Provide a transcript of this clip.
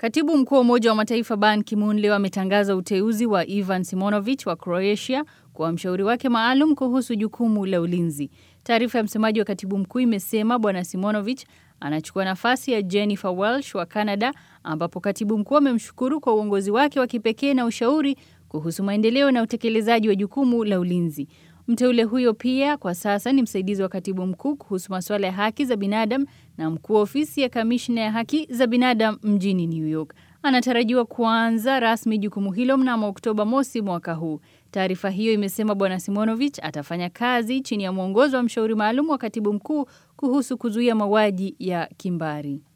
Katibu mkuu wa Umoja wa Mataifa Ban Ki-moon leo ametangaza uteuzi wa Ivan Simonovic wa Croatia kuwa mshauri wake maalum kuhusu jukumu la ulinzi. Taarifa ya msemaji wa katibu mkuu imesema Bwana Simonovic anachukua nafasi ya Jennifer Welsh wa Canada, ambapo katibu mkuu amemshukuru kwa uongozi wake wa kipekee na ushauri kuhusu maendeleo na utekelezaji wa jukumu la ulinzi. Mteule huyo pia kwa sasa ni msaidizi wa katibu mkuu kuhusu masuala ya haki za binadamu na mkuu wa ofisi ya kamishna ya haki za binadamu mjini New York. Anatarajiwa kuanza rasmi jukumu hilo mnamo Oktoba mosi mwaka huu. Taarifa hiyo imesema Bwana Simonovic atafanya kazi chini ya mwongozo wa mshauri maalum wa katibu mkuu kuhusu kuzuia mauaji ya kimbari.